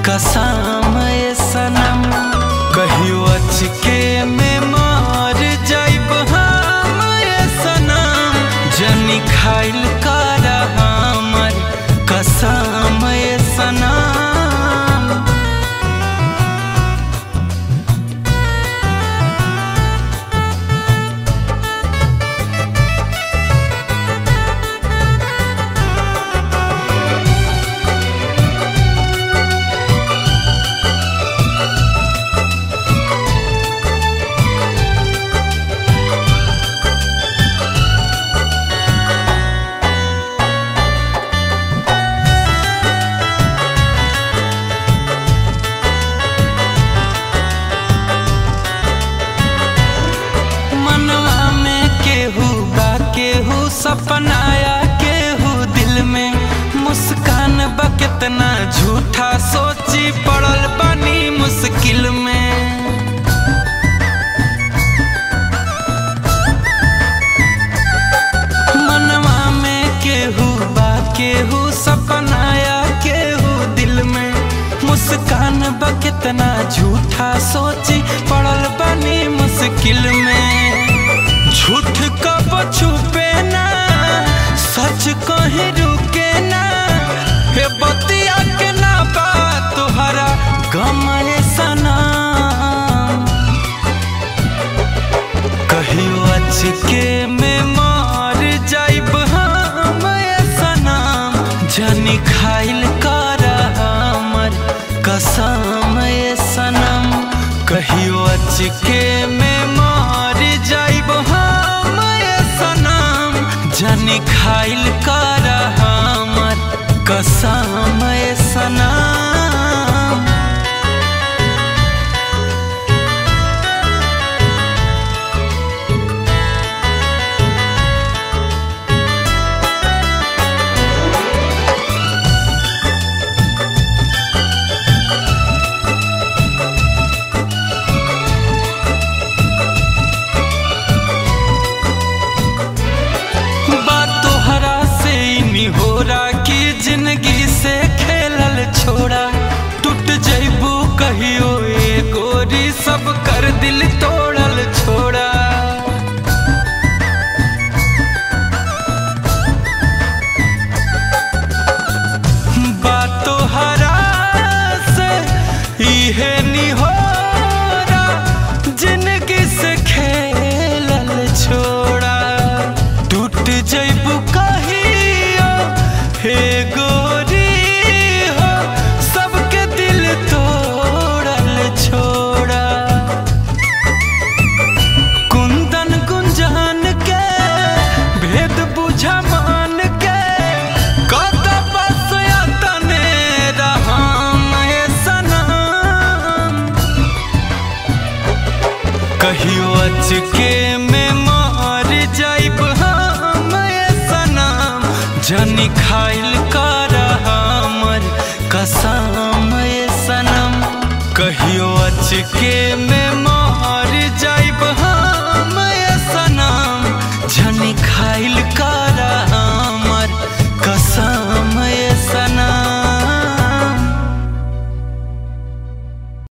कसम ए सनम कहियो अचके में मार जाइब हम ए सनम जनी खाइल कर हमर कसम ए सनम मनवा में केहू बा केहू सपनाया केहू दिल में मुस्कान बा कितना झूठा सोची पड़ल बनी मुश्किल में मनवा में केहू बा केहू सपनाया केहू दिल में मुस्कान बा कितना झूठा सोची पड़ल बनी मुश्किल में झूठ कब छुपे ना सच कहीं रुके ना हे बतिया के ना बा तुहरा गम ए सनम कहियो अचके में मार जाइब हम ए सनम जनी खाइल कर हमर कसम ए सनम कहियो अचके में मार जाइब हम ए सनम जनी खाइल कर हमर कसम ए सनम बात तोहरा से ही हो रहा कि जिंदगी से खेलल छोड़ा टूट जइबू कहियो ए गोरी सब कर दिल तोड़ल छोड़ा बात तोहरा से इहे नी हो रहा जिंदगी से खेलल छोड़ा टूट जइबू कहियो हे गोरी हो सबके दिल तोड़ल छोड़ा कुंदन गुंजान के भेद बुझा मान के कत बस तने रहम ए सनम कहियो अचके में मार जाइब हम ए सनम जनी खाइल कर हमर कसम ए सनम कहियो अचके में मार जाइब हम ए सनम जनी खाइल कर